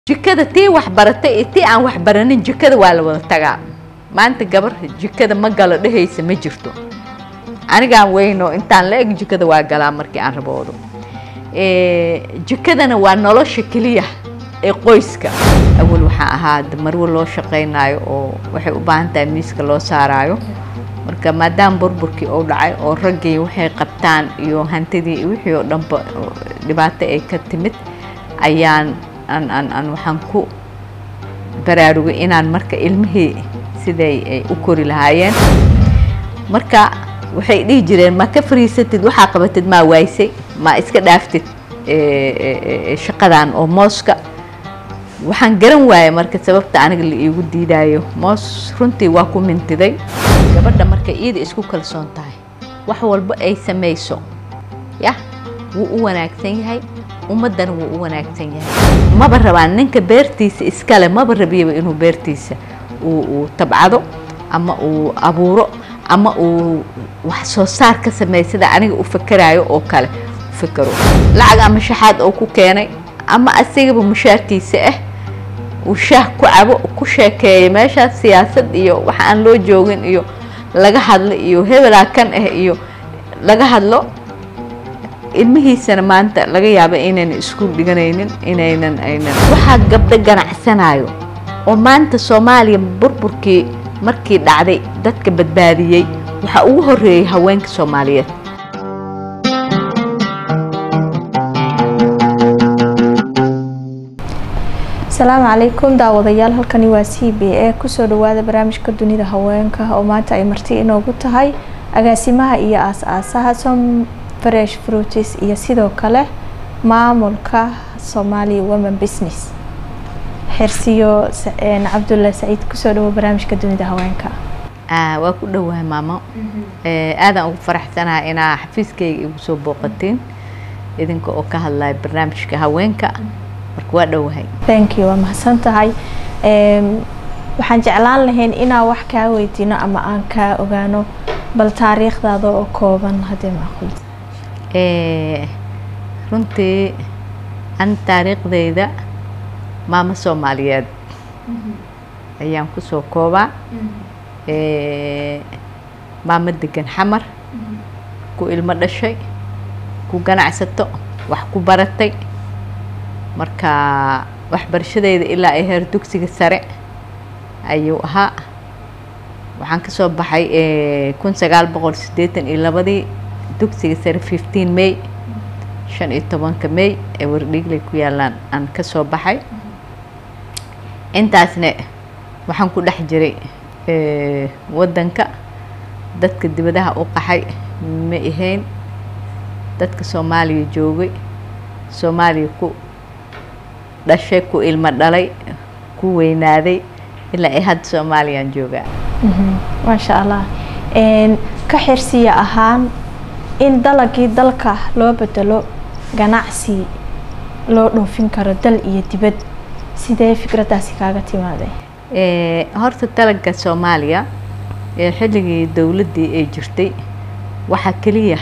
jikada tii wax baratay iyo tii aan wax baranin jikada waa la wada tagaa maanta gabar jikada ma galo dhehaysa ma jirto anigaan weyno intaan la eg jikada waa galaa markii aan raboodo jikadana waa nolosha keliya ee qoyska awal waxaa ahaa marwo loo shaqaynayo oo waxay u baahan tahay miiska loo saaraayo marka maadaama burburkii uu dhacay oo raggii waxay qabtaan iyo hantidii wixii oo dhanba dhibaato ay ka timid ayaan aan aan aan waxaan ku baraarugay inaan marka ilmihii siday ay u kori lahaayeen marka waxay dhihi jireen ma ka fariisatid waxaa qabatid maa waaysay ma iska dhaaftid shaqadan oo mooska waxaan garan waayay marka sababta aniga la iigu diidaayo moos runtii waa ku mintiday gabadha marka iyada isku kalsoon tahay wax walba ay samayso yah wuu u wanaagsan yahay ummaddana wuu u wanaagsan yahay maba rabaan ninka beertiisa iskale maba rabiyaba inuu beertiisa uu tabcado ama uu abuuro ama uu wax soo saar ka sameeya sida aniga u fakeraayo oo kale u fakero lacag ama shaxaad oo ku keenay ama asigaba mushaarkiisa ah uu shaah ku cabo ku sheekeeya meeshaas siyaasad iyo wax aan loo joogin iyo laga hadlo iyo hebelaa kan ah iyo laga hadlo ilmihiisana maanta laga yaaba inaynan iskuul dhiganaynin inaynan aynan waxaa gabdho ganacsanayo oo maanta soomaaliya burburkii markii dhacday dadka badbaadiyey waxaa ugu horeeyey haweenka soomaaliyeed asalaamu calaykum daawadayaal halkani waa c b a kusoo dhawaada barnaamijka dunida haweenka oo maanta ay marti inoogu tahay agaasimaha iyo aas-aasaha som fresh fruitis iyo sidoo kale maamulka somalia women business xirsiyo cabdulla saciid kusoo dhawo barnaamijka dunida haweenka waa ku dhowahay maamo aadaan ugu faraxsanaha inaa xafiiskayga igu soo booqatiin idinka oo ka hadlaya barnaamijka haweenka marka waa dhowahay thank you waa mahadsan tahay waxaan jeclaan lahayn inaan wax kaa weydiino ama aan kaa ogaano bal taariikhdaada oo kooban haddii macquul runtii an taariikhdayda maamo soomaaliyeed ayaan kusoo koobaa maamo degan xamar ku ilmo dhashay ku ganacsato wax ku baratay marka waxbarashadeyda ilaa ay heer dugsiga sare ayuu ahaa waxaan kasoo baxay kun sagaal boqol siddeetan iyo labadii dugsiga sare fifteen may shan iyo tobanka may ee wardhiigley ku yaalaan aan kasoo baxay intaasna waxaan ku dhex jiray waddanka dadka dibadaha u qaxay ma ahayn dadka soomaaliya joogay soomaaliya ku dhashay ku ilmo dhalay ku weynaaday ilaa ay hadda soomaaliyaan joogaa maasha allah ka xirsiya ahaan in dalagii dalka loo bedelo ganacsi loo dhoofin karo dal iyo dibad sidee fikraddaasi kaaga timaadee horta dalaga soomaaliya ee xilligii dowladdii ay jirtay waxaa keliya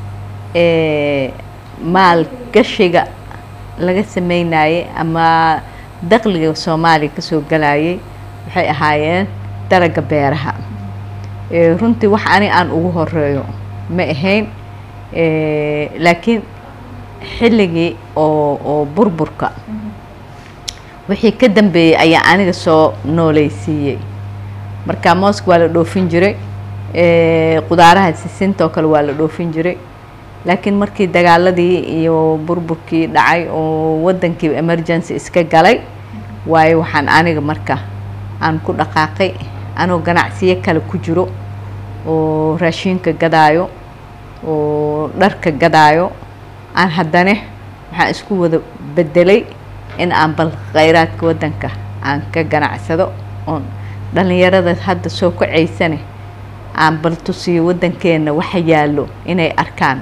maalgashiga laga sameynayay ama daqliga soomaaliya kasoo galayay waxay ahaayeen dalaga beeraha runtii wax ani aan ugu horeeyo ma ahayn laakiin xilligii oo oo burburka wixii ka dambeeyey ayaa aniga soo nooleysiiyey marka mooska waa la dhoofin jiray qudaaraha sisinta oo kale waa la dhoofin jiray laakiin markii dagaaladii iyo burburkii dhacay oo waddankii emergency iska galay waayo waxaan aniga marka aan ku dhaqaaqay anoo ganacsiyo kale ku jiro oo raashiinka gadaayo oo dharka gadaayo aan haddane waxaan isku wada bedelay in aan bal khayraadka waddanka aan ka ganacsado oon dhallinyarada hadda soo kacaysane aan bal tusiyo waddankeenna waxa yaallo inay arkaan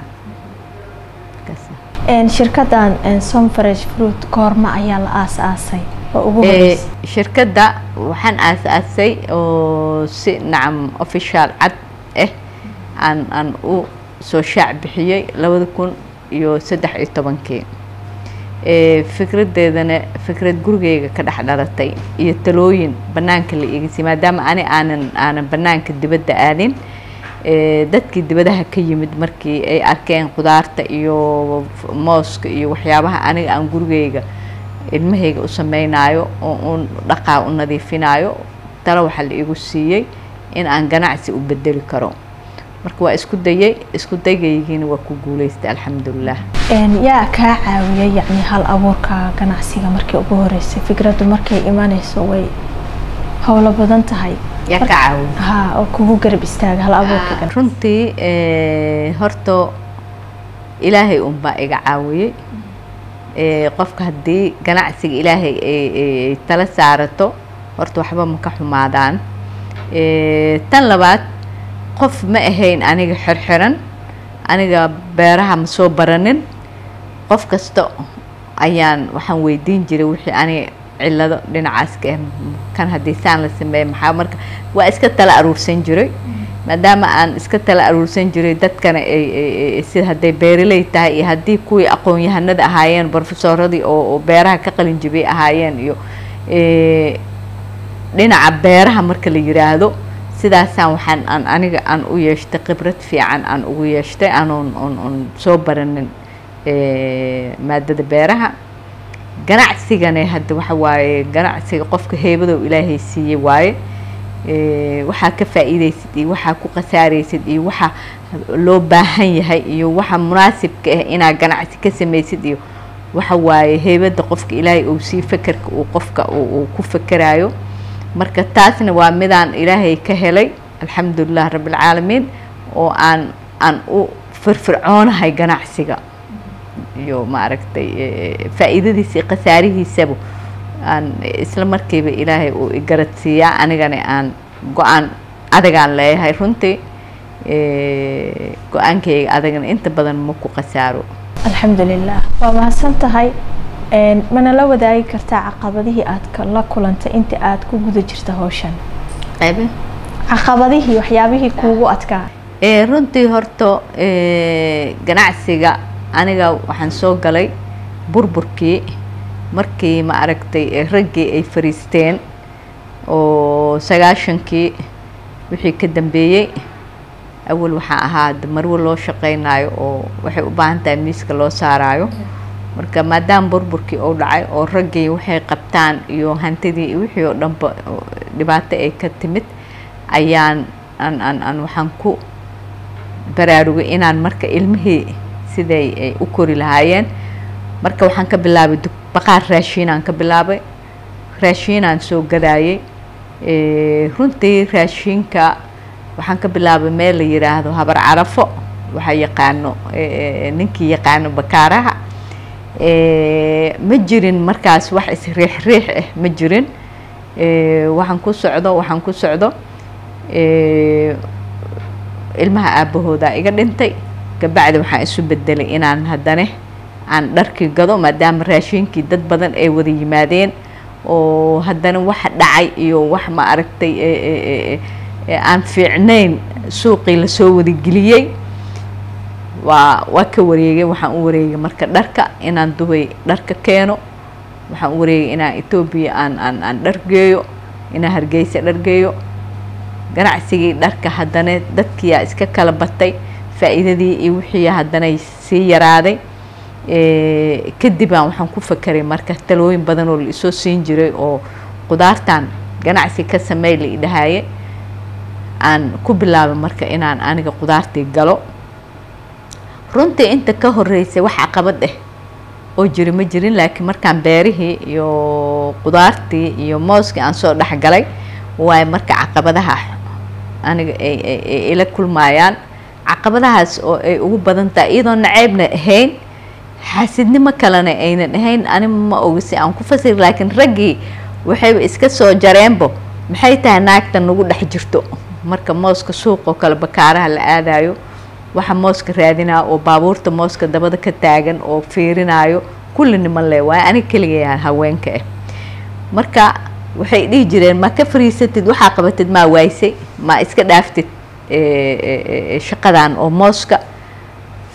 shirkadan som fresh fruit goorma ayaa la aas-aasay oo ugu horeysay shirkadda waxaan aas-aasay oo si nacam official cad ah aan aan u soo shaac bixiyey labada kun iyo saddex iyo tobankii fikradeedana fikrad gurigeyga ka dhex dhalatay iyo talooyin banaanka la igasi maadaama ani aanan aanan banaanka dibadda aadin dadkii dibadaha ka yimid markii ay arkeen qudaarta iyo mooska iyo waxyaabaha aniga aan gurigeyga ilmahayga u sameynaayo oo uun dhaqaa u nadiifinayo talo waxaa la igu siiyey in aan ganacsi u bedeli karo marka waa isku dayay isku daygaygiina waa ku guuleystay alxamdulilah yaa kaa caawiyay yacni hal abuurka ganacsiga markii ugu horeysay fikraddu markay imanayso way howlo badan tahay yaa ka caawiya ha oo kugu garab istaaga hal abuurka ganacsi runtii horta ilaahay unbaa iga caawiyey qofka haddii ganacsiga ilaahay ay tala saarato horta waxba ma ka xumaadaan tan labaad qof ma ahayn aniga xirxiran aniga beeraha ma soo baranin qof kasta ayaan waxaan weydiin jiray wixii aniga cilado dhinacaas ka ah kan haddii saan la sameeya maxaa marka waa iska tala aruursan jiray maadaama aan iska tala aruursan jiray dadkana ay sida hadday beeraley tahay iyo haddii kuwii aqoon-yahanada ahaayeen brofesoradii oo beeraha ka qalin jibiyay ahaayeen iyo dhinaca beeraha marka la yiraahdo sidaasaan waxaan aan aniga aan u yeeshtay khibrad fiican aan ugu yeeshtay anoon on on soo baranin maadada beeraha ganacsigane hadda waxa waaye ganacsiga qofka heebadow ilaahay siiyey waaye waxaa ka faa'iidaysid iyo waxaa ku khasaaraysid iyo waxa loo baahan yahay iyo waxa munaasibka ah inaad ganacsi ka samaysid iyo waxa waaye heybadda qofka ilaahay uu sii fekerka uu qofka uu ku fekerayo marka taasna waa midaan ilaahay ka helay alxamdulilah rabbilcaalamiin oo aan aan u firfircoonahay ganacsiga iyo maaragtay faa'iidadiisa iyo khasaarihiisaba aan isla markiiba ilaahay uu igarad siiyaa anigana aan go-aan adagaan leeyahay runtii go-aankayga adagana inta badan ma ku khasaaro alxamdulilah waa mahadsan tahay mana la wadaagi kartaa caqabadihii aad la kulantay inta aad ku guda jirta hawshan qaybe caqabadihii waxyaabihii kuugu adkaa runtii horta ganacsiga aniga waxaan soo galay burburkii markii ma aragtay raggii ay fariisteen oo sagaashankii wixii ka dambeeyey awal waxaa ahaa marwo loo shaqeynayo oo waxay u baahan tahay miiska loo saaraayo marka maadaama burburkii uu dhacay oo raggii waxay qabtaan iyo hantidii iyo wixii oo dhanba dhibaato ay ka timid ayaan aan aan aan waxaan ku baraarugay inaan marka ilmihii siday ay u kori lahaayeen marka waxaan ka bilaabay baqaar raashiinaan ka bilaabay raashiinaan soo gadaayay runtii raashiinka waxaan ka bilaabay meel la yiraahdo habar carafo waxaa yaqaano ninkii yaqaano bakaaraha ma jirin markaas wax isriix riix ah ma jirin waxaan ku socdo waxaan ku socdo ilmaha aabahooda iga dhintay kabacdi waxaan isu bedelay inaan haddane aan dharkii gado maadaama raashiinkii dad badan ay wada yimaadeen oo haddana waxa dhacay iyo wax ma aragtay aan fiicnayn suuqii lasoo wadageliyey waa waa ka wareegay waxaan u wareegay marka dharka inaan dubay dharka keeno waxaan u wareegay inaan etoobiya aan aan aan dhar geeyo inaan hargeysa dhar geeyo ganacsigii dharka haddana dadkiyaa iska kala batay faa'iidadii iyo wixii haddanay sii yaraaday kadibaan waxaan ku fakeray marka talooyin badan oo la isoo siin jiray oo qudaartan ganacsi ka sameey la idhahaaye aan ku bilaabay marka inaan aniga qudaartii galo runtii inta ka horeysay wax caqabad ah oo jiri ma jirin laakiin markaan beerihii iyo qudaartii iyo mooskii aan soo dhexgalay waayo marka caqabadaha aniga ay ila kulmaayaan caqabadahaas oo ay ugu badan tahay iyadoo naceybna ahayn xaasidnimo kalena aynan ahayn ani ma ogi si aan ku fasiri laakiin raggii waxayba iska soo jareenbo maxay tahay naagta nagu dhex jirto marka mooska suuqoo kale bakaaraha la aadayo waxa mooska raadinaa oo baabuurta mooska dabada ka taagan oo fiirinayo kulli niman le waayo aniga keligayaa haweenka ah marka waxay dhihi jireen ma ka fariisatid waxaa qabatid maa waaysay ma iska dhaaftid shaqadan oo mooska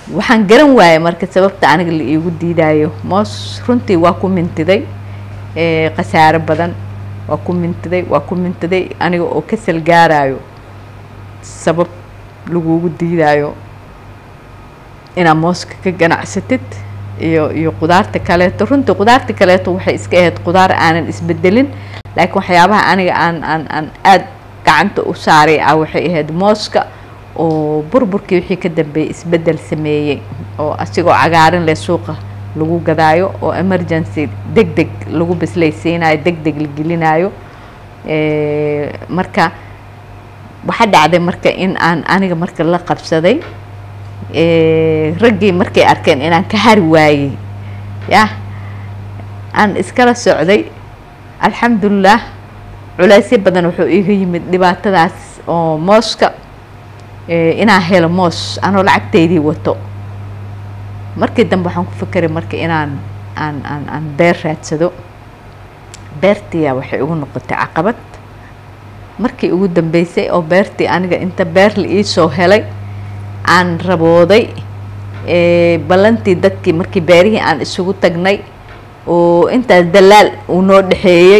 waxaan garan waayay marka sababta aniga la iigu diidaayo moos runtii waa ku mintiday khasaaro badan waa ku mintiday waa ku mintiday aniga oo ka salgaarayo sabab lagugu diidaayo inaad mooska ka ganacsatid iyo iyo qudaarta kaleeto runtii qudaarta kaleeto waxay iska ahayd qudaar aanan isbedelin laakiin waxyaabaha aniga aan aan aan aada gacanta u saaray ah waxay ahayd mooska oo burburkii wixii ka dambeeyay isbedel sameeyey oo asigoo cagaarin leh suuqa lagu gadaayo oo emergency deg deg lagu bislaysiinayo deg deg la gelinayo marka waxaa dhacday marka in aan aniga marka la qabsaday raggii markay arkeen inaan ka hari waayey yah aan iskala socday alxamdulilah culaysyo badan wuxuu iiga yimid dhibaatadaas oo mooska inaan helo moos anoo lacagteydii wato markii dambe waxaan ku fekeray marka inaan aan aan aan beer raadsado beertiyaa waxay ugu noqotay caqabad markii ugu dambeysay oo beertii aniga inta beer la iisoo helay aan rabooday ballantii dadkii markii beerihii aan isugu tagnay oo intaas dalaal uu noo dhexeeyey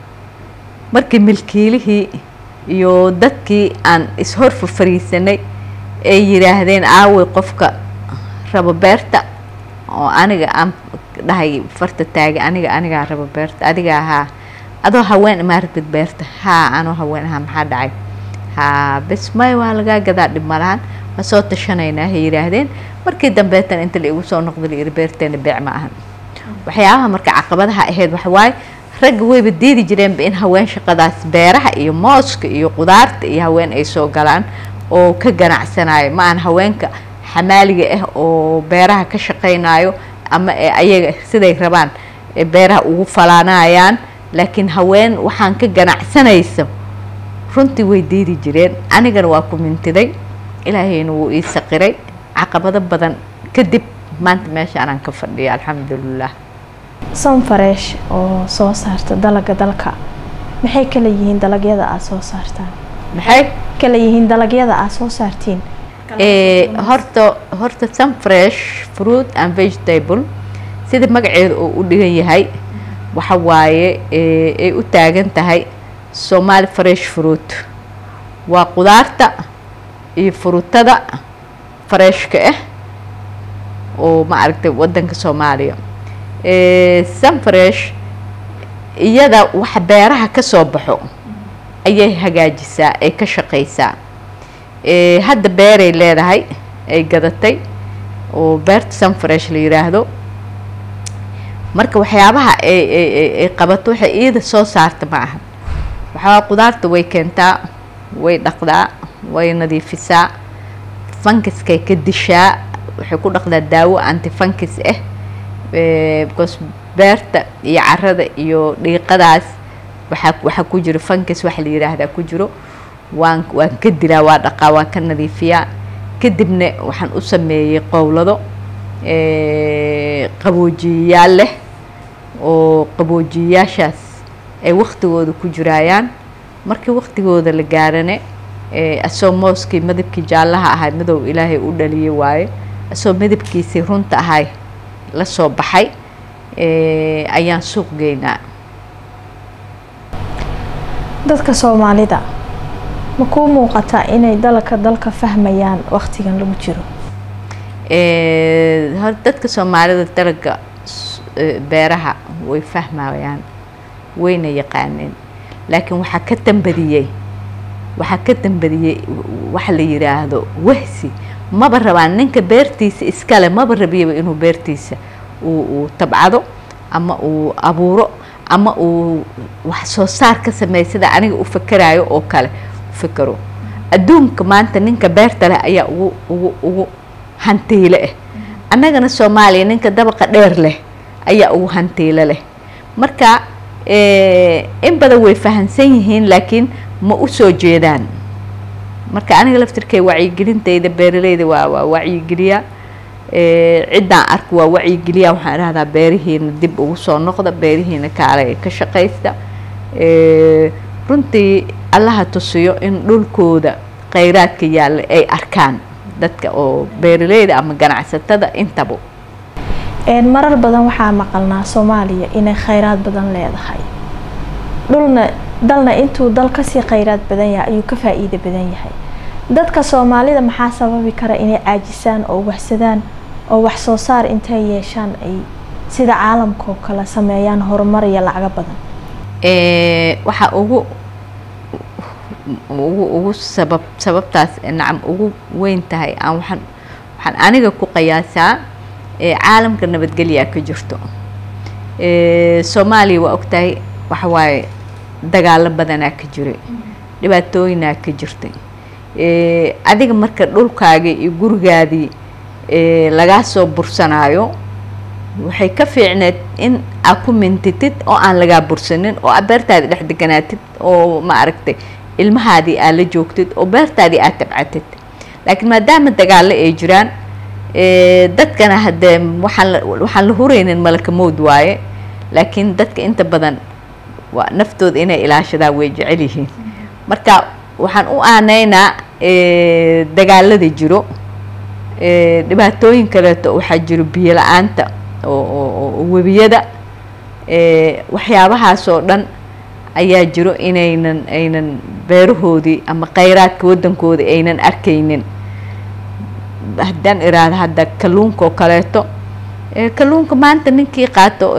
markii milkiilihii iyo dadkii aan ishor fafariisanay ay yidhaahdeen aaway qofka rabo beerta oo aniga aan dhahay farta taagay aniga anigaa rabo beerta adiga ahaa adoo haween imaa rabtid beerta haa anoo haween ahaa maxaa dhacay haa bes may waa lagaa gadaa dhib malahan ma soo tashanaynaa hay yidhaahdeen markii dambeetan inta la igu soo noqda la yidhi beerteena beec ma ahan waxyaabaha marka caqabadaha ahayd waxa waaye ragga wayba diidi jireenba in haween shaqadaas beeraha iyo mooska iyo qudaarta iyo haween ay soo galaan oo ka ganacsanayo ma aan haweenka xamaaliga ah oo beeraha ka shaqaynayo ama ayaga siday rabaan beeraha ugu falaanayaan laakiin haween waxaan ka ganacsanayso runtii way diidi jireen anigana waa ku mintiday ilaahayna wuu ii saqiray caqabado badan kadib maanta meesha anaan ka fadhiya alxamdulilah sanfareesh oo soo saarta dalaga dalka maxay kala yihiin dalagyada aada soo saartaan maxay kala yihiin dalagyada aada soo saartiin horta horta sunfresh fruit and vegetable sida magaceeda oo u dhigan yahay waxa waaye ay u taagan tahay somali fresh fruit waa qudaarta iyo furuutada fareshka ah oo ma aragtay wadanka soomaaliya sunfresh iyada wax beeraha ka soo baxo ayay hagaajisaa ay ka shaqaysaa hadda beeray leedahay ay gadatay oo beerta sunfresh la yiraahdo marka waxyaabaha ay ay qabato waxay iyada soo saarta ma aha waxaa qudaarta way keentaa way dhaqdaa way nadiifisaa funkiskay ka dishaa waxay ku dhaqdaa daawo antifunkis ah because beerta iyo carada iyo dhiiqadaas waxaa waxaa ku jiro funkis waxa la yiraahdaa ku jiro waan waan ka dilaa waa dhaqaa waan ka nadiifiyaa kadibna waxaan u sameeyey qowlado qaboojiyayaal leh oo qaboojiyayaashaas ay waktigooda ku jiraayaan markii waktigooda la gaarane asoo mooskii midabkii jaallaha ahay madow ilaahay u dhaliyay waaye asoo midabkiisii runta ahay la soo baxay ayaan suuq geynaa dadka soomaalida ma kuu muuqataa inay dalka dalka fahmayaan waktigan lagu jiro hor dadka soomaalida dalaga beeraha way fahmayaan wayna yaqaaneen laakiin waxaa ka dambadiyey waxaa ka dambadiyey waxa la yiraahdo wahsi maba rabaan ninka beertiisa iskale maba rabiyaba inuu beertiisa uu uu tabcado ama uu abuuro ama uu wax soo saar ka sameeya sida aniga u fakerayo oo kale u fekero adduunka maanta ninka beerta leh ayaa ugu ugu ugu hantiile ah annagana soomaaliya ninka dabaqa dheer leh ayaa ugu hantiilo leh marka in badan way fahamsan yihiin laakiin ma u soo jeedaan marka aniga laftirkay wacyigelintayda beeraleyda waa waa wacyigeliyaa ciddaan arka waa wacyigeliyaa waxaan idhahdaa beerihiina dib ugu soo noqda beerihiina kaale ka shaqaysta runtii allaha tusiyo in dhulkooda khayraadka yaalla ay arkaan dadka oo beeraleyda ama ganacsatada intaba marar badan waxaa maqalnaa soomaaliya inay khayraad badan leedahay dhulna dalna intuu dal kasii khayraad badan yahay ayuu ka faa-iida badan yahay dadka soomaalida maxaa sababi kara inay caajisaan oo waxsadaan oo wax soo saar intay yeeshaan ay sida caalamka oo kale sameeyaan horumar iyo lacago badan waxaa ugu ugu ugu sabab sababtaas nacam ugu weyn tahay aan waxaan waxaan aniga ku qiyaasaa caalamka nabadgelyaa ka jirto soomaaliya waa ogtahay waxa waaye dagaalo badanaa ka jiray dhibaatooyinaa ka jirtay adiga marka dhulkaagii iyo gurigaadii lagaa soo bursanaayo waxay ka fiicneed in aad ku mintitid oo aan lagaa bursanin oo aad beertaadii dhex deganaatid oo ma aragtay ilmahaadii aad la joogtid oo beertaadii aad tabcatid laakiin maadaama dagaalo ay jiraan dadkana haddee waxaan la waxaan la hureynin malaka mowd waaye laakiin dadka inta badan waa naftooda inay ilaashadaan way jecel yihiin marka waxaan u aaneynaa dagaalada jiro dhibaatooyin kaleeto waxaa jiro biyo la-aanta oo webiyada waxyaabahaas oo dhan ayaa jiro inaynan aynan beerahoodii ama kheyraadka waddankooda aynan arkaynin haddaan iraahdo hadda kalluunka oo kaleeto kalluunka maanta ninkii qaato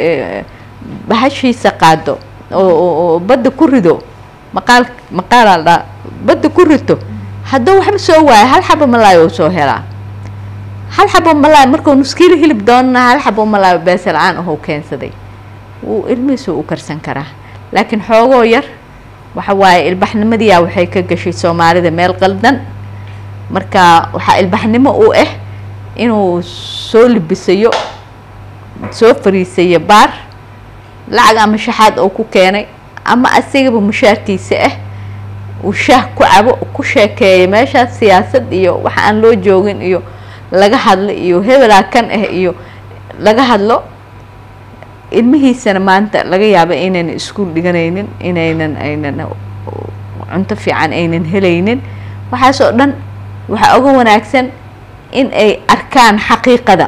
bahashiisa qaado oo badda ku rido maqaal maqaalaa dhaa badda ku rito hadduu waxba soo waayo hal xabo malaayo uu soo helaa hal xabo malaayo markuu nuskiilo hilib doonana hal xabo malaayo beesa la-aan ahuu keensaday wuu ilmihiisu u karsan karaa laakiin xoogoo yar waxa waaye ilbaxnimadiyaa waxay ka gashay soomaalida meel qaldan marka waxaa ilbaxnimo u ah inuu soo libisayo soo fariisayo baar lacag ama shaxaad oo ku keenay ama asigaba mushaarkiisa ah uu shaah ku cabo ku sheekeeya meeshaas siyaasad iyo waxa aan loo joogin iyo laga hadlo iyo hebelaa kan ah iyo laga hadlo ilmihiisana maanta laga yaaba inaynan iskuol dhiganaynin inaynan aynan cunto fiican aynan helaynin waxaas oo dhan waxaa uga wanaagsan in ay arkaan xaqiiqada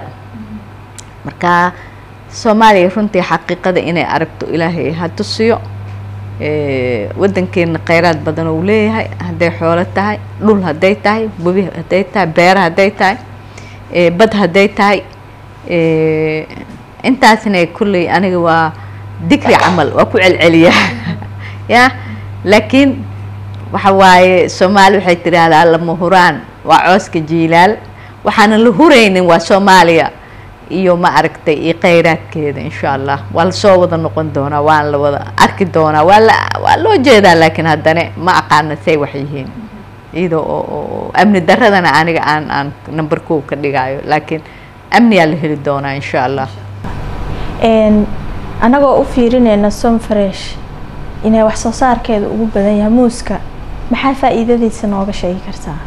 marka soomaaliya runtii xaqiiqada inay aragto ilaahay ha tusiyo waddankeena kheyraad badan uu leeyahay hadday xoolo tahay dhul hadday tahay webi hadday tahay beera hadday tahay bad hadday tahay intaasna kulley aniga waa dikri camal waa ku celceliyaa ya laakiin waxa waaye soomaali waxay tidhaahdaa lama huraan waa cooska jiilaal waxaana la huraynin waa soomaaliya iyo ma aragtay iyo kheyraadkeeda insha allah waa lasoo wada noqon doonaa waan la wada arki doonaa waa la waa loo jeedaa laakiin haddana ma aqaana say wax yihiin iyadoo oo amni daradana aniga aan aan number kow ka dhigaayo laakiin amniyaa la heli doonaa insha allah anagoo u fiirineyna som fresh inay wax soo saarkeeda ugu badan yahay muuska maxaa faa-iidadiisa nooga sheegi kartaa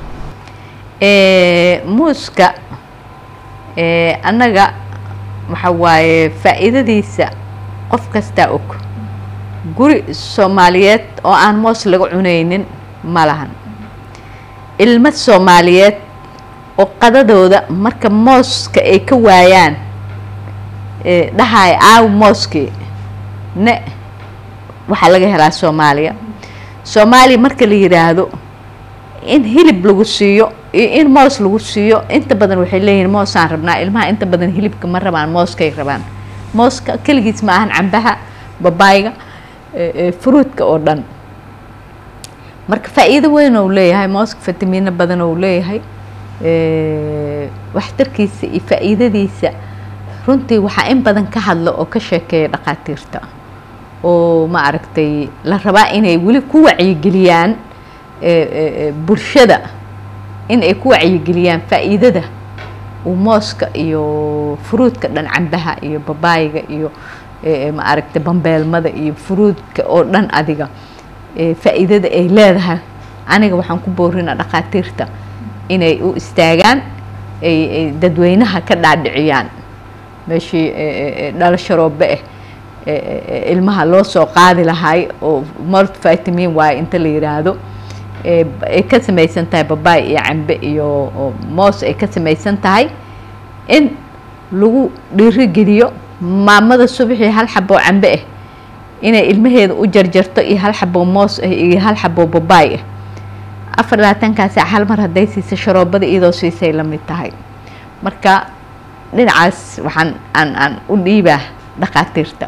muuska annaga waxa waaye faa-iidadiisa qof kastaa og guri soomaaliyeed oo aan moos laga cunaynin ma lahan ilmo soomaaliyeed oo qadadooda marka mooska ay ka waayaan dhahaay aaw mooskii ne waxaa laga helaa soomaaliya soomaaliya marka la yidhaahdo in hilib lagu siiyo iyo in moos lagu siiyo inta badan waxay leeyihiin moosaan rabnaa ilmaha inta badan hilibka ma rabaan mooskay rabaan mooska keligiis ma ahan cambaha babaayga fruudka oo dhan marka faa-iido weyn ou leeyahay mooska fatamiino badan ou leeyahay waxtarkiisa iyo faa-iidadiisa runtii waxaa in badan ka hadla oo ka sheekeeya dhakhaatiirta oo ma aragtay la rabaa inay weli ku wacyigeliyaan bulshada in ay ku wacyigeliyaan faa-iidada uu mooska iyo fruudka dhan cambaha iyo babaayiga iyo ma aragtay bambeelmada iyo fruudka oo dhan adiga faa-iidada ay leedahay aniga waxaan ku boorina dhakhaatiirta inay u istaagaan ay dadweynaha ka dhaadhiciyaan meeshii dhalasho roobe ah ilmaha loo soo qaadi lahay oo malt vitamin waaye inta la yiraahdo ay ka samaysan tahay babaay iyo cambe iyo moos ay ka samaysan tahay in lagu dhiirigeliyo maamada subaxii hal xaboo cambe ah inay ilmaheeda u jarjarto iyo hal xaboo moos ah iyo hal xaboo babaay ah afar labaatankaasa hal mar hadday siisa sharoobada iyadoo siisay la mid tahay marka dhinacaas waxaan aan aan u dhiibaa dhaqaatiirta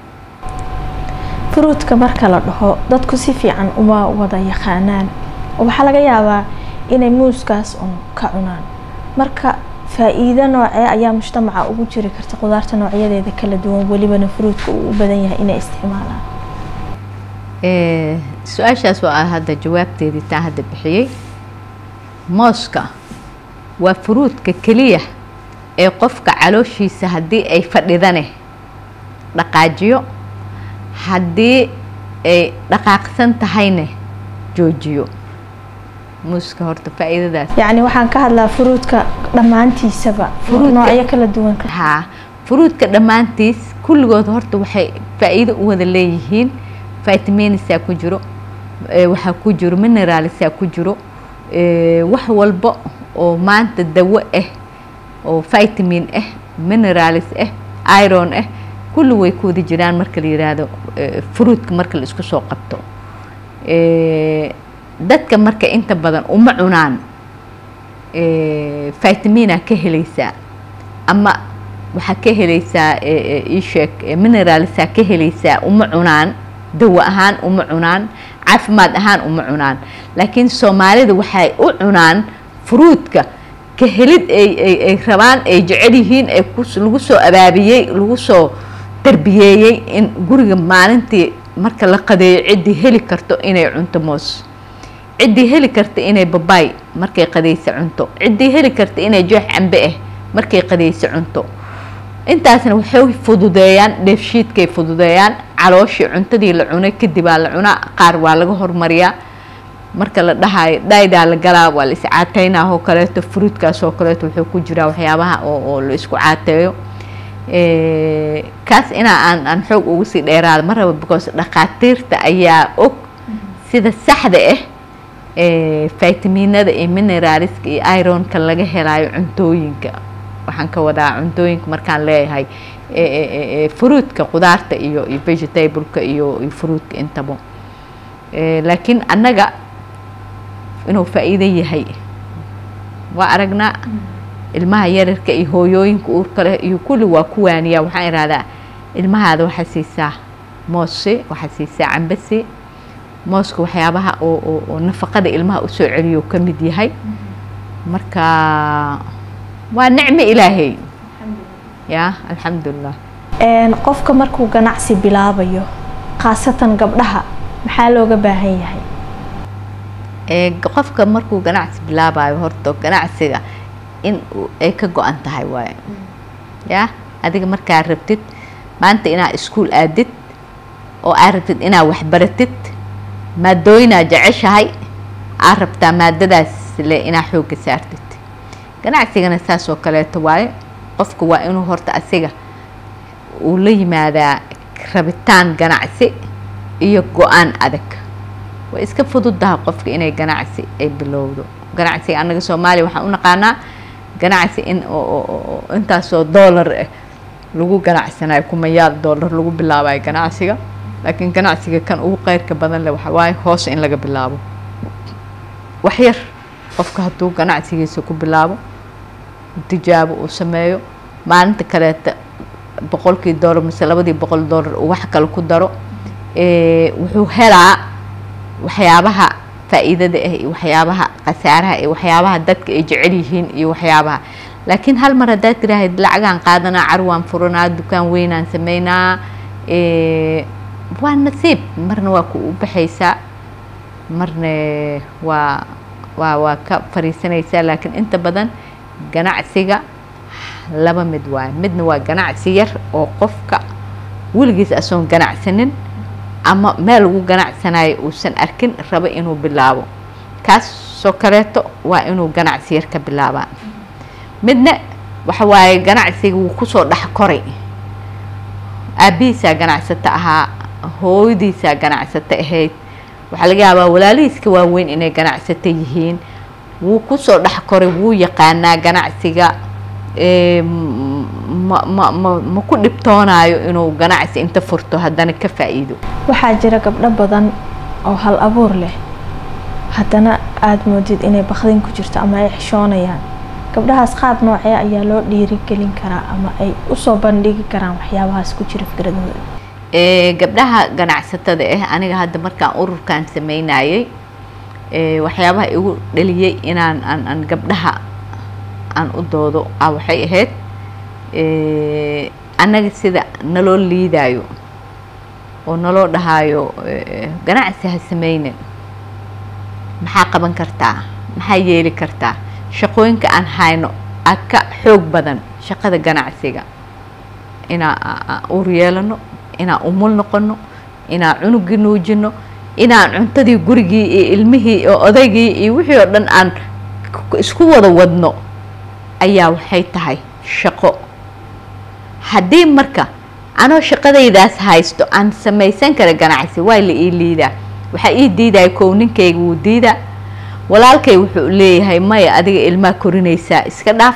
fruudka marka la dhaho dadku si fiican uma wada yaqaanaan waxaa laga yaabaa inay muuskaas un ka cunaan marka faa-iido noocee ayaa mujtamaca ugu jiri karta qudaarta noocyadeeda kala duwan welibana fruudka uu u badan yahay inay isticmaalaan su-aashaas waa hadda jawaabteedii taa hadda bixiyey mooska waa furuudka keliya ee qofka calooshiisa haddii ay fadhidane dhaqaajiyo haddii ay dhaqaaqsan tahayne joojiyo muuska horta faa-iidadaas yacni waxaan ka hadlaa furuudka dhammaantiisaba noocyo kala duwan haa furuudka dhammaantiis kulligood horta waxay faa-iido u wada leeyihiin vitaminisaa ku jiro waxaa ku jiro mineralsaa ku jiro wax walba oo maanta dawo ah oo vitamin ah mineralis ah iron ah kulli way ku wada jiraan marka la yiraahdo fruudka marka la isku soo qabto dadka marka inta badan uma cunaan vitamina ka helaysaa ama waxaa ka helaysaa isheeg mineralsaa ka helaysaa uma cunaan dawo ahaan uma cunaan caafimaad ahaan uma cunaan laakiin soomaalida waxay u cunaan fruudka ka helid ay rabaan ay jecel yihiin ay lagu soo abaabiyey lagu soo tarbiyeeyey in guriga maalintii marka la qadeeyo ciddii heli karto inay cunto moos ciddii heli karta inay babaay markay qadayso cunto ciddii heli karta inay joox cambe ah markay qadayso cunto intaasna waxay fududeeyaan dheefshiidkay fududeeyaan calooshii cuntadii la cunay kadibaa la cunaa qaar waa laga hormariyaa marka la dhahayo dhaydaa la galaa waa la iscaateynaa oo kaleeto fruudkaas oo kaleeto wuxuu ku jiraa waxyaabaha oo oo la isku caateeyo kaas inaa aan aan xoog ugu sii dheeraada ma raba because dhakhaatiirta ayaa og sida saxda ah vitaminada iyo mineraliska iyo ironka laga helayo cuntooyinka waxaan ka wadaa cuntooyinka markaan leeyahay fruudka qudaarta iyo iyo vegetableka iyo iyo fruudka intaba laakiin annaga inuu faa-iido yahay waa aragnaa ilmaha yararka iyo hooyooyinka uurka leh iyo kulli waa ku waaniyaa waxaan ihahdaa ilmahaada waxaa siisaa moose waxaa siisaa cambasi mooska waxyaabaha oo oo oo nafaqada ilmaha usoo celiyo ka mid yahay marka waa nicmo ilaahay ya alxamdulilah qofka markuu ganacsi bilaabayo khaasatan gabdhaha maxaa looga baahan yahay qofka markuu ganacsi bilaabayo horta ganacsiga in ay ka go-an tahay waaye ya adiga markaa rabtid maanta inaad iskuol aadid oo aad rabtid inaad waxbaratid maadooyinaa jeceshahay aad rabtaa maadadaas le inaad xoogga saartid ganacsigana saas oo kaleeto waaye qofka waa inuu horta asiga uu la yimaadaa rabitaan ganacsi iyo go-aan adag way iska fududaha qofka inay ganacsi ay bilowdo ganacsiga annaga soomaaliya waxaan u naqaanaa ganacsi in intaasoo doolar ah lagu ganacsanayo kumayaal doolar lagu bilaabayo ganacsiga laakiin ganacsiga kan ugu qeyrka badan leh waxaa waaye hoos in laga bilaabo waxyar qofka hadduu ganacsigiisa ku bilaabo tijaabo uu sameeyo maalinta kaleeta boqolkii doolar mise labadii boqol doolar uu wax kale ku daro wuxuu helaa waxyaabaha faa-iidada ah iyo waxyaabaha khasaaraha iyo waxyaabaha dadka ay jecel yihiin iyo waxyaabaha laakiin hal mar haddaad tiraahid lacagaan qaadanaa carwaan furanaa dukaan weynaan sameynaa waa nasiib marna waa ku u baxaysaa marna waa waa waa ka fariisanaysaa laakiin inta badan ganacsiga laba mid waayo midna waa ganacsi yar oo qofka weligiis asoon ganacsanin ama meel lagu ganacsanayo uusan arkin rabo inuu bilaabo kaasoo kaleeto waa inuu ganacsi yar ka bilaabaa midna waxa waaye ganacsiga wuu kusoo dhex koray aabihiisaa ganacsato ahaa hooyadiisaa ganacsato ahayd waxaa laga yaabaa walaalihiiska waaweyn inay ganacsato yihiin wuu kusoo dhex koray wuu yaqaanaa ganacsiga ma ma ma ma ku dhibtoonaayo inuu ganacsi inta furto haddana ka faa-iido waxaa jira gabdho badan oo hal abuur leh haddana aada moodid inay bakdin ku jirto ama ay xishoonayaan gabdhahaas qaab noocee ayaa loo dhiirigelin karaa ama ay usoo bandhigi karaan waxyaabahaas ku jira fikradooda gabdhaha ganacsatada ah aniga hadda markaan ururkan sameynayay waxyaabaha igu dhaliyey inaan aan aan gabdhaha aan u doodo a waxay ahayd annaga sida naloo liidaayo oo naloo dhahaayo ganacsi ha sameynin maxaa qaban kartaa maxaa yeeli kartaa shaqooyinka aan hayno a ka xoog badan shaqada ganacsiga inaan uur yeelano inaan umul noqono inaan cunugii nuujino inaan cuntadii gurigii iyo ilmihii iyo odaygii iyo wixii oo dhan aan isku wada wadno ayaa waxay tahay shaqo haddii marka anoo shaqadaydaas haysto aan samaysan kara ganacsi waa la ii liidaa waxaa ii diidaya kow ninkayga wuu diidaa walaalkay wuxuu leeyahay maya adiga ilmaa korinaysaa iska dhaaf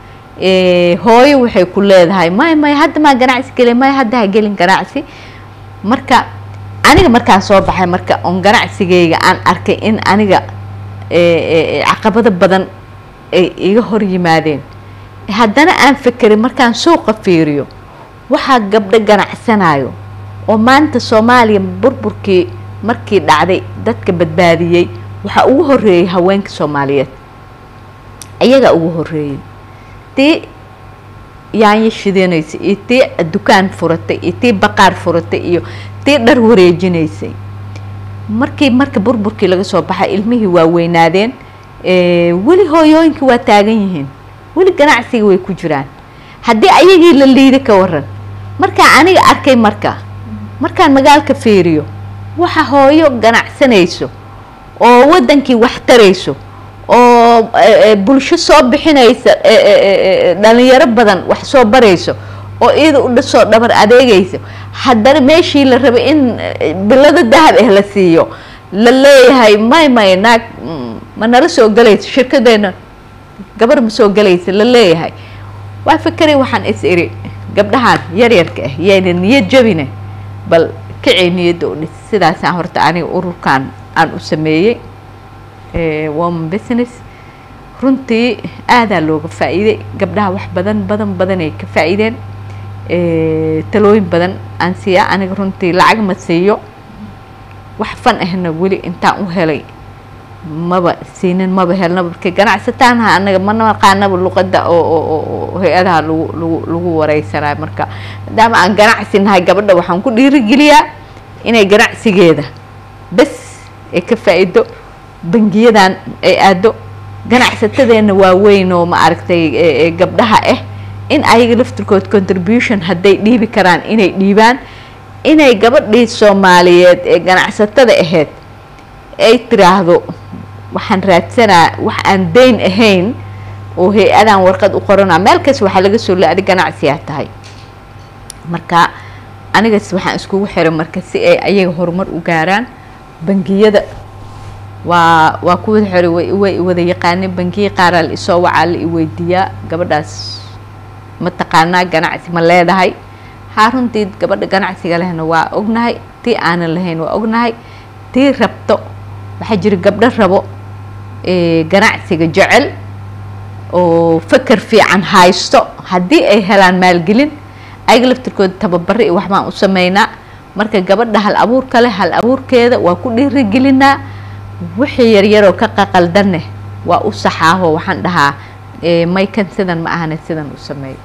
hooyo waxay ku leedahay maya maya hadda maa ganacsi gelin maya hadda ha gelin ganacsi marka aniga markaan soo baxay marka on ganacsigayga aan arkay in aniga caqabado badan ay iga hor yimaadeen haddana aan fekerin markaan suuqa fiiriyo waxaa gabdho ganacsanayo oo maanta soomaaliya burburkii markii dhacday dadka badbaadiyey waxaa ugu horeeyey haweenka soomaaliyeed ayagaa ugu horeeyey tii yaanyo shidanaysa iyo tii dukaan furatay iyo tii baqaar furatay iyo tii dhar wareejinaysay markii marka burburkii laga soo baxay ilmihii waa weynaadeen weli hooyooyinkii waa taagan yihiin weli ganacsiga way ku jiraan haddii ayagii la liida ka waran markaa aniga arkay marka markaan magaalka fiiriyo waxa hooyo ganacsanayso oo wadankii wax tarayso oo bulsho soo bixinaysa dhalinyaro badan wax soo barayso oo iyada u soo dhabar adeegayso haddana meeshii la rabay in bilado dahab ah la siiyo la leeyahay may may naag ma nala soo galayso shirkadeena gabar ma soo galaysa la leeyahay waa fikray waxaan is iri gabdhahaan yaryarka ah yayna niyad jabine bal kacay niyadda u dhis sidaasaan horta aniga ururkan aan u sameeyey woman business runtii aadaa looga faa-iiday gabdhaha wax badan badan badanay ka faa-iideen talooyin badan aan siiyaa aniga runtii lacag ma siiyo wax fan ahna weli intaan u helay maba siinin maba helnaba marka ganacsataanha anaga ma naqaanaba luqada oo hay-adaha lagu lagu lagu wareysanayo marka maadaama aan ganacsi nahay gabadha waxaan ku dhiirigeliyaa inay ganacsigeeda bes ay ka faa-iido bangiyadan ay aado ganacsatadeena waaweyn oo ma aragtay gabdhaha ah in ayaga laftirkood contribution hadday dhiibi karaan inay dhiibaan inay gabadhii soomaaliyeed ee ganacsatada ahayd ay tiraahdo waxaan raadsanaa wax aan dayn ahayn oo hay-adaan warqad u qoranaa meel kas waxaa laga soo la adi ganacsiyaa tahay marka anigas waxaan iskugu xiray marka si ay ayaga horumar u gaaraan bangiyada waa waa ku wada xiray way way wada yaqaaneen bangiya qaaraa la isoo wacaa la iweydiiyaa gabadhaas ma taqaanaa ganacsi ma leedahay haa runtii gabadha ganacsiga lehna waa ognahay tii aanan lahayn waa ognahay tii rabto waxaa jira gabdho rabo ganacsiga jecel oo faker fiican haysto haddii ay helaan maalgelin ayaga laftirkooda tababaro iyo waxbaan u sameynaa marka gabadha hal abuurka leh hal abuurkeeda waa ku dhiirigelinaa wixii yaryaroo ka qaqaldaneh waa u saxaaho waxaan dhahaa maykan sidan ma ahane sidan u sameeyo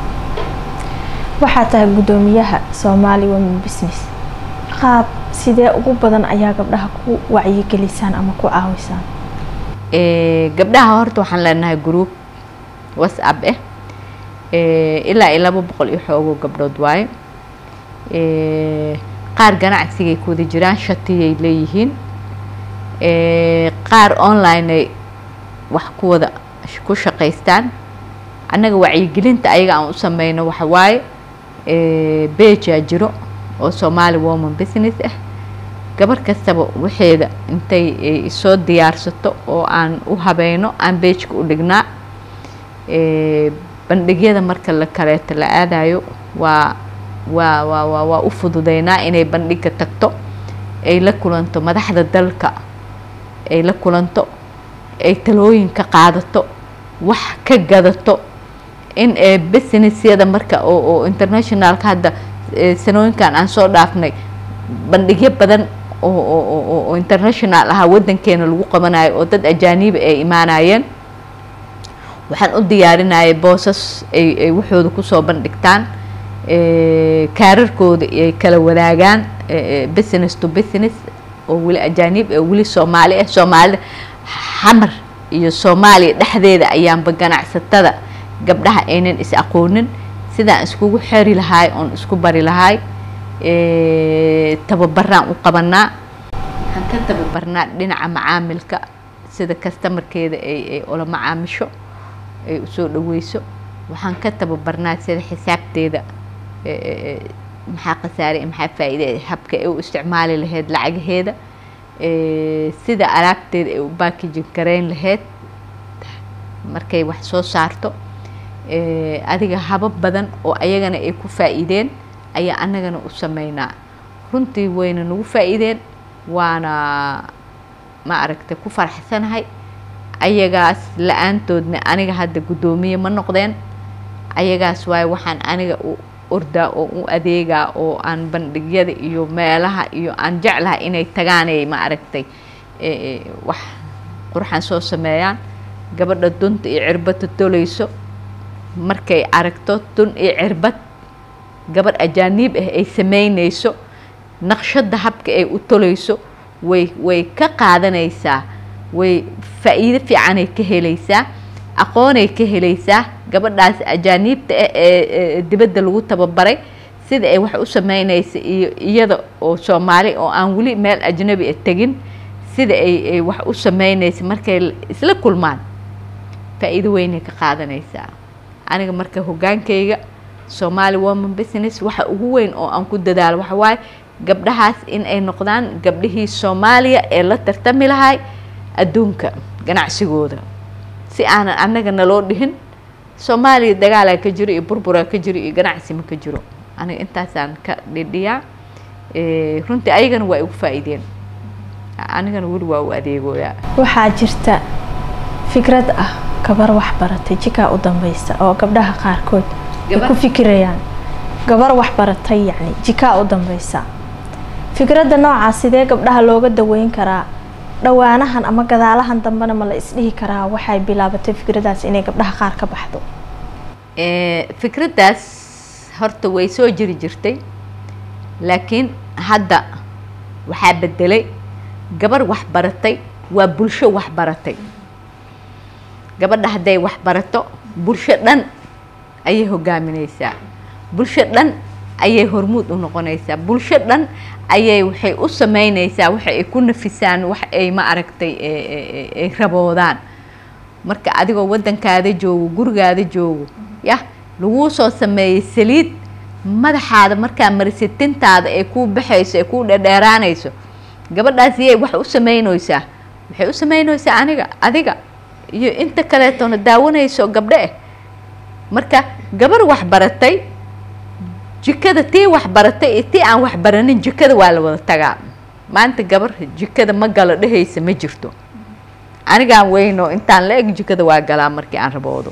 waxaa tahay guddoomiyaha somali women business qaab sidee ugu badan ayaa gabdhaha ku wacyigelisaan ama ku caawisaan gabdhaha horta waxaan leenahay group whatsapp ah ilaa iyo laba boqol iyo xoogo gabdhood waaye qaar ganacsigay ku wada jiraan shatiyay leeyihiin qaar online ay wax ku wada ku shaqaystaan annaga wacyigelinta ayaga aan u sameyno waxa waaye bejaa jiro oo somali woman business ah gabar kastaba waxeeda intay soo diyaarsato oo aan u habeyno aan beejka u dhignaa bandhigyada marka la kaleeto la aadayo waa waa waa waa waa u fududeynaa inay bandhiga tagto ay la kulanto madaxda dalka ay la kulanto ay talooyin ka qaadato wax ka gadato in businessyada marka oo oo internationalka hadda sanooyinkan aan soo dhaafnay bandhigyo badan oo oo oo international ahaa waddankeena lagu qabanayo oo dad ajaaniba ay imaanayeen waxaan u diyaarinayay boosas ay ay waxooda kusoo bandhigtaan kaararkooda ay kala wadaagaan business to business oo weli ajaanib ee weli soomaali ah soomaalida xamar iyo soomaaliya dhexdeeda ayaanba ganacsatada gabdhaha aynan is aqoonin sidaan iskugu xeri lahaay oon isku bari lahaay tababaraan u qabanaa waxaan ka tababarnaa dhinaca macaamilka sida kastamarkeeda ay ay ula macaamisho ay usoo dhaweyso waxaan ka tababarnaa sida xisaabteeda maxaa khasaare maxaa faa-iide habka ay u isticmaali lahayd lacagaheeda sida alaabteeda ay u baakijin gareyn lahayd markay wax soo saarto adiga habab badan oo ayagana ay ku faa-iideen ayaa annagana u sameynaa runtii wayna nagu faa-iideen waana ma aragtay ku faraxsanahay ayagaas la-aantoodna aniga hadda guddoomiye ma noqdeen ayagaas waaye waxaan aniga u ordaa oo u adeegaa oo aan bandhigyada iyo meelaha iyo aan jeclahay inay tagaanay ma aragtay wax qurxan soo sameeyaan gabadha dunta iyo cirbadda tolayso markay aragto dun iyo cirbad gabadh ajaaniib ah ay sameynayso naqshadda habka ay u tolayso way way ka qaadanaysaa way faa-iido fiicanay ka helaysaa aqoonay ka helaysaa gabadhaas ajaaniibta ah ee dibadda lagu tababaray sida ay wax u sameynaysa iyo iyada oo soomaali oo aan weli meel ajnabi a tegin sida ay ay wax u sameynaysa markay isla kulmaan faa-iido weynay ka qaadanaysaa aniga marka hoggaankayga soomaali woman business waxa ugu weyn oo aan ku dadaalo waxa waaye gabdhahaas in ay noqdaan gabdhihii soomaaliya ee la tartami lahay adduunka ganacsigooda si aanan annaga naloo dhihin soomaaliya dagaalaa ka jiro iyo burburaa ka jiro iyo ganacsi ma ka jiro aniga intaasaan ka dhidhiyaa runtii ayagana waa igu faa-iideen anigana weli waa u adeegooyaa waxaa jirta fikrad ah gabar wax baratay jikaa u dambeysa oo gabdhaha qaarkood ay ku fikirayaan gabar wax baratay yacni jikaa u dambeysa fikradda noocaas sidee gabdhaha looga daweyn karaa dhawaanahan ama gadaalahan dambena ma la isdhihi karaa waxay bilaabatay fikraddaas inay gabdhaha qaar ka baxdo fikraddaas horta way soo jiri jirtay laakiin hadda waxaa bedelay gabar wax baratay waa bulsho wax baratay gabadha hadday wax barato bulsho dhan ayay hogaamineysaa bulsho dhan ayay hormuud u noqonaysaa bulsho dhan ayay waxay u sameyneysaa waxa ay ku nafisaan wax ay ma aragtay ay raboodaan marka adigoo waddankaada joogo gurigaada joogo yah laguu soo sameeyey saliid madaxaada markaa marisitintaada ay kuu baxayso ay kuu dhedheeraanayso gabadhaas iyay wax u sameyneysaa waxay u sameyneysaa aniga adiga iyo inta kaleetona daawanayso gabdho eh marka gabar wax baratay jikada tii wax baratay iyo tii aan wax baranin jikada waa la wada tagaa maanta gabar jikada ma galo dhehaysa ma jirto anigaan weyno intaan la eg jikada waa galaa markii aan raboodo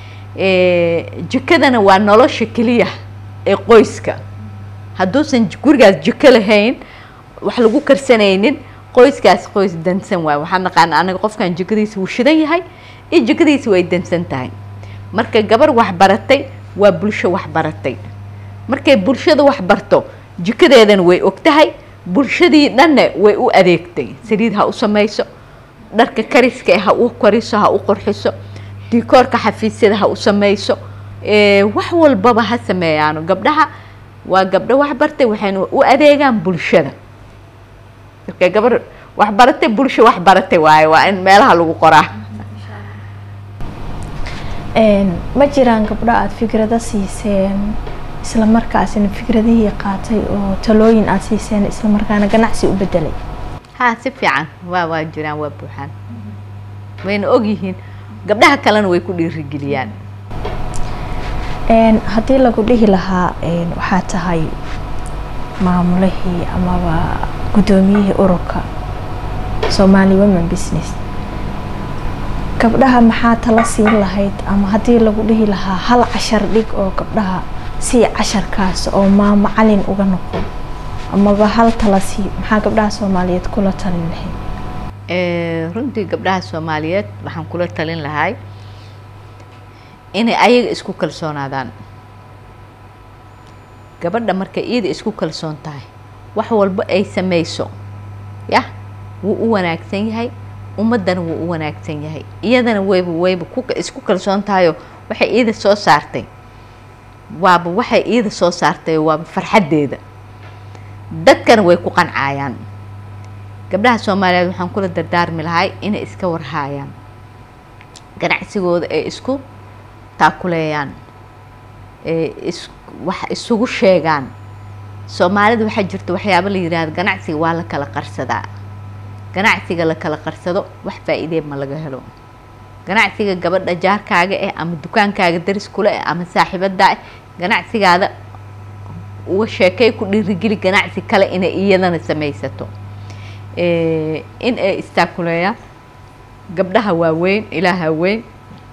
jikadana waa nolosha keliya ee qoyska hadduusan gurigaas jiko lahayn wax lagu karsanaynin qoyskaas qoys dansan waay waxaan naqaana anaga qofkan jikadiisa wuu shidan yahay iyo jikadiisa way dansan tahay marka gabar wax baratay waa bulsho wax baratay markay bulshada wax barto jikadeedana way og tahay bulshadii dhanna way u adeegtay saliid ha u samayso dharka kariska ha u kariso ha u qorxiso dikoorka xafiisyada ha u samayso wax walbaba ha sameeyaano gabdhaha waa gabdho wax bartay waxayna u adeegaan bulshada marka gabar wax baratay bulsho wax baratay waaye waa in meelaha lagu qoraa ma jiraan gabdho aada fikrado siiseen isla markaasina fikradihii qaatay oo talooyin aada siiseen isla markaana ganacsi u bedelay haa si fiican waa waa jiraan waa buuxaan wayna ogyihiin gabdhaha kalena way ku dhiirigeliyaan haddii lagu dhihi lahaa waxaa tahay maamulihii amaba guddoomiyihii ururka somali women business gabdhaha maxaa tala siin lahayd ama haddii lagu dhihi lahaa hal cashar dhig oo gabdhaha sii casharkaas oo maa macalin uga noqon amaba hal tala sii maxaa gabdhaha soomaaliyeed kula talin lahayd runtii gabdhaha soomaaliyeed waxaan kula talin lahay inay ayaga isku kalsoonaadaan gabadha markay iyada isku kalsoon tahay wax walba ay sameyso yah wuu u wanaagsan yahay ummaddana wuu u wanaagsan yahay iyadana wayba wayba ku isku kalsoon tahayoo waxay iyada soo saartay waaba waxay iyada soo saartay waaba farxaddeeda dadkana way ku qancayaan gabdhaha soomaaliyeed waxaan kula dardaarmi lahay inay iska warhaayaan ganacsigooda ay isku taakuleeyaan is wax isugu sheegaan soomaalida waxaa jirta waxyaaba la yidhaahdo ganacsiga waa la kala qarsadaa ganacsiga la kala qarsado wax faa-iidee ma laga helo ganacsiga gabadha jaarkaaga eh ama dukaankaaga daris kule eh ama saaxiibadaa eh ganacsigaada uga sheekay ku dhiirigeli ganacsi kale inay iyadana sameysato in ay istaakuleeyaan gabdhaha waaweyn ilaaha weyn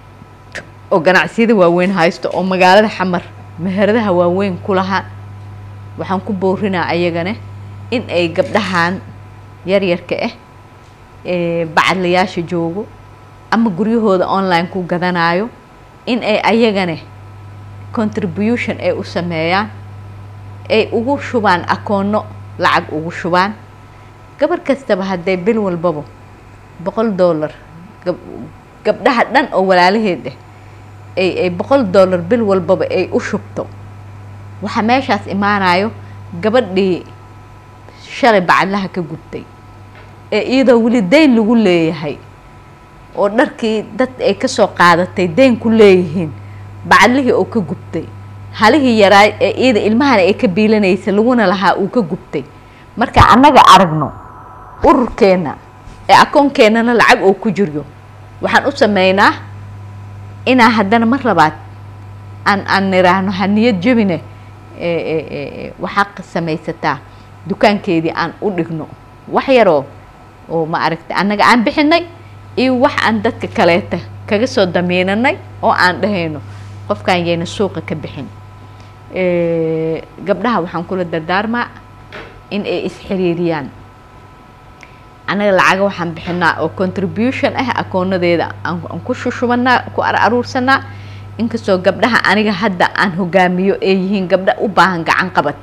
oo ganacsiyada waaweyn haysto oo magaalada xamar meheradaha waaweyn ku lahaa waxaan ku boorinaa ayagana in ay gabdhahan yaryarka ah bacadlayaasha joogo ama guryahooda online ku gadanayo in ay ayagana contribution ay u sameeyaan ay ugu shubaan akoono lacag ugu shubaan gabar kastaba hadday bil walbaba boqol dollar gabdhaha dhan oo walaalaheed ah ay ay boqol dollar bil walbaba ay u shubto waxaa meeshaas imaanayo gabadhii shalay bacadlaha ka gubtay ee iyadoo weli dayn lagu leeyahay oo dharkii dad ay kasoo qaadatay dayn ku leeyihiin bacadlihii oo ka gubtay halihii yaraa ee iyada ilmahana ay ka biilanaysa laguna lahaa uu ka gubtay marka annaga aragno ururkeenna ee akoonkeenana lacag oo ku jiryo waxaan u sameynaa inaa haddana mar labaad aan aan niraahno ha niyad jebine waxaa samaysataa dukaankeedii aan u dhigno wax yaroo oo ma aragta annaga aan bixinay iyo wax aan dadka kaleeta kaga soo damiinanay oo aan dhahayno qofkan yayna suuqa ka bixin gabdhaha waxaan kula dardaarmaa in ay isxiriiriyaan annaga lacaga waxaan bixinaa oo contribution ah akoonadeeda aan ku shushubanaa ku aruursanaa inkastoo gabdhaha aniga hadda aan hogaamiyo ay yihiin gabdha u baahan gacan qabad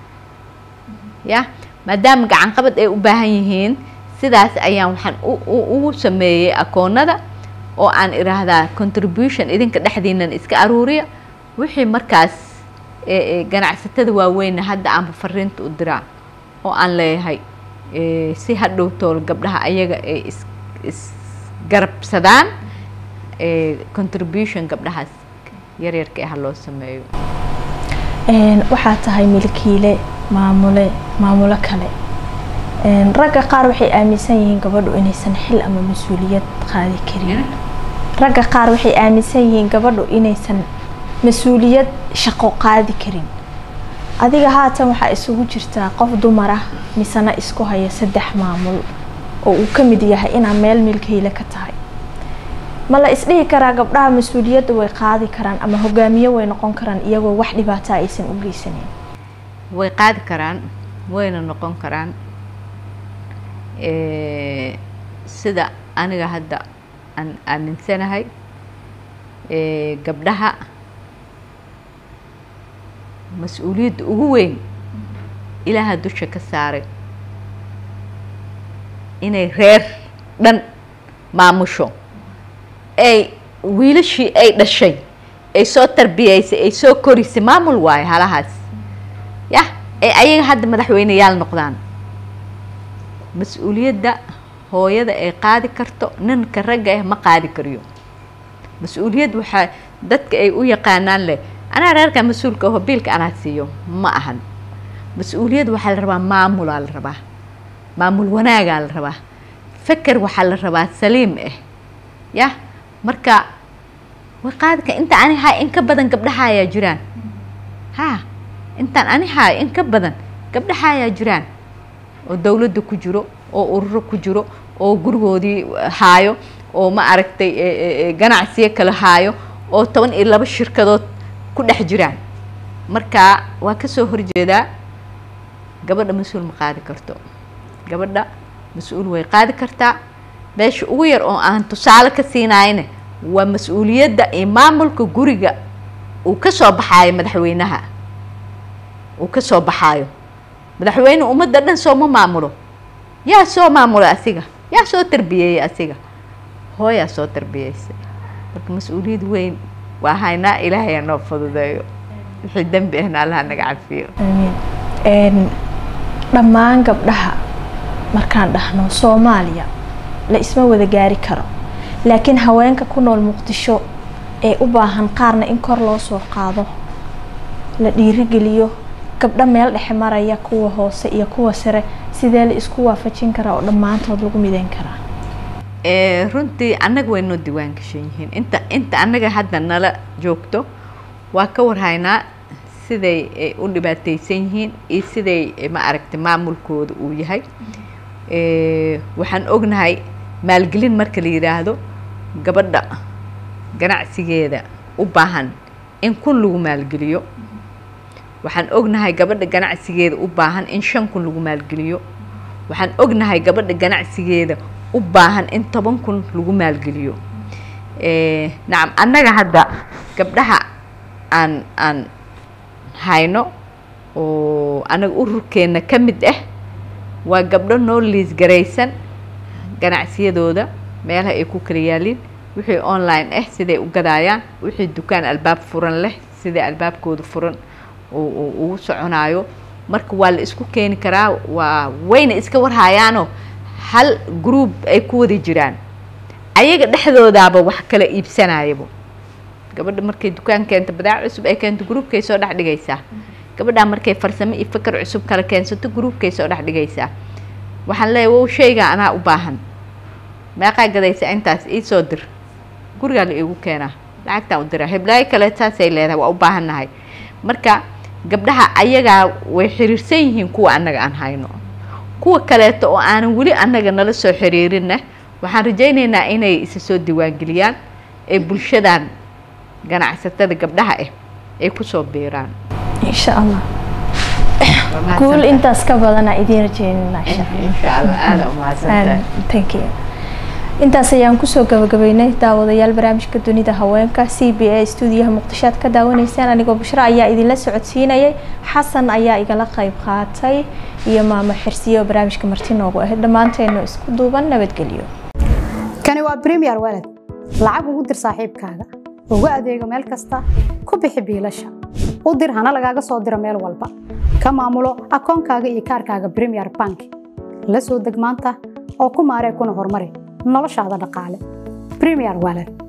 ya maadaama gacan qabad ay u baahan yihiin sidaas ayaan waxaan ugu sameeyey akoonada oo aan iraahdaa contribution idinka dhexdiinan iska aruuriya wixii markaas ganacsatada waaweynna hadda aanba fariinta u diraa oo aan leeyahay si hadhow tool gabdhaha ayaga ay is isgarabsadaan contribution gabdhahaas yaryarka ah loo sameeyo waxaa tahay milkiile maamule maamulo kale ragga qaar waxay aaminsan yihiin gabadhu inaysan xil ama mas-uuliyad qaadi karin ragga qaar waxay aaminsan yihiin gabadhu inaysan mas-uuliyad shaqo qaadi karin adiga haatan waxaa isugu jirtaa qof dumar ah misena isku haya saddex maamul oo uu ka mid yahay inaa meel milkiile ka tahay ma la isdhihi karaa gabdhaha mas-uuliyadda way qaadi karaan ama hogaamiye way noqon karaan iyagoo wax dhibaataa aysan u geysaneyn way qaadi karaan wayna noqon karaan sida aniga hadda aan aaminsanahay gabdhaha mas-uuliyadda ugu weyn ilaaha dusha ka saaray inay reer dhan maamusho ay wiilashii ay dhashay ay soo tarbiyeysay ay soo korisay maamul waayo halahaas yah ay ayaga hadda madaxweyneyaal noqdaan mas-uuliyadda hooyada ay qaadi karto ninka ragga ah ma qaadi kariyo mas-uuliyad waxaa dadka ay u yaqaanaan leh anaa reerka mas-uulka aho biilka anaa siiyo ma ahan mas-uuliyad waxaa la rabaa maamulaa la rabaa maamul wanaagaa la rabaa feker waxaa la rabaa saliim ah yah marka way qaadi ka inta ani haay in ka badan gabdhaha ayaa jiraan ha intaan ani haay in ka badan gabdhaha ayaa jiraan oo dawladda ku jiro oo ururo ku jiro oo gurigoodii haayo oo ma aragtay ganacsiyo kale haayo oo toban iyo laba shirkadood ku dhex jiraan marka waa kasoo horjeedaa gabadha mas-uul ma qaadi karto gabadha mas-uul way qaadi kartaa meesha ugu yar oo aan tusaale ka siinayna waa mas-uuliyadda iyo maamulka guriga uu ka soo baxaayo madaxweynaha uu ka soo baxaayo madaxweyne ummadda dhan sooma maamulo yaa soo maamula asiga yaa soo tarbiyeeyey asiga hooyaa soo tarbiyeysay marka mas-uuliyad weyn waa haynaa ilaahay noo fududeeyo wixii dembi ahna allaha naga cafiyo amiin dhammaan gabdhaha markaan dhahno soomaaliya la isma wada gaari karo laakiin haweenka ku nool muqdisho ee u baahan qaarna in kor loo soo qaado la dhiirigeliyo gabdho meel dhexe maraya kuwa hoose iyo kuwa sare sidee la isku waafajin karaa oo dhammaantood lagu mideyn karaa runtii annaga way noo diwaan gashan yihiin inta inta annaga hadda nala joogto waa ka warhaynaa siday u dhibaateysan yihiin iyo siday ma aragtay maamulkooda uu yahay waxaan ognahay maalgelin marka la yidhaahdo gabadha ganacsigeeda u baahan in kun lagu maalgeliyo waxaan ognahay gabadha ganacsigeeda u baahan in shan kun lagu maalgeliyo waxaan ognahay gabadha ganacsigeeda u baahan in toban kun lagu maalgeliyo nacam annaga hadda gabdhaha aan aan hayno oo anaga ururkeena ka mid ah waa gabdho noo liisgaraysan ganacsiyadooda meelaha ay ku kala yaaliin wixii online ah siday u gadaayaan wixii dukaan albaab furan leh siday albaabkooda furan ugu soconaayo marka waa la isku keeni karaa waa wayna iska warhayaanoo hal group ay ku wada jiraan ayaga dhexdoodaaba wax kala iibsanayabo gabadha markay dukaan keento badaac cusub ay keento groupkay soo dhex dhigaysaa gabadhaa markay farsamo iyo fikar cusub kala keensato groupkay soo dhex dhigaysaa waxaan leeyahy wow shaygaa anaa u baahan meeqaa gadaysa intaas iisoo dir gurigaa la iigu keenaa lacagtaan u diraa heblaayo kale saasay leedahay waa u baahannahay marka gabdhaha ayagaa way xiriirsan yihiin kuwa annaga aan hayno kuwa kaleeto oo aanan weli annaga nala soo xiriirinna waxaan rajaynaynaa inay isa soo diiwaangeliyaan ee bulshadan ganacsatada gabdhaha ah ay kusoo biiraan insha allah guul intaas ka badana idiin rajeynina thank you intaas ayaan kusoo gabagabeynay daawadayaal barnaamijka dunida haweenka c b a stuudiyaha muqdisho aad ka daawanaysaan anigoo bushro ayaa idinla socodsiinayay xasan ayaa igala qayb qaatay iyo maamo xirsiye oo barnaamijka marti noogu ahayd dhammaanteenu isku duuban nabadgelyo kani waa premier walad lacag ugu dir saaxiibkaaga ugu adeego meel kasta ku bixi biilasha u dir hana lagaaga soo diro meel walba ka maamulo akoonkaaga iyo kaarkaaga premier bank la soo deg maanta oo ku maaree kuna horumari noloshaada dhaqaale premier walad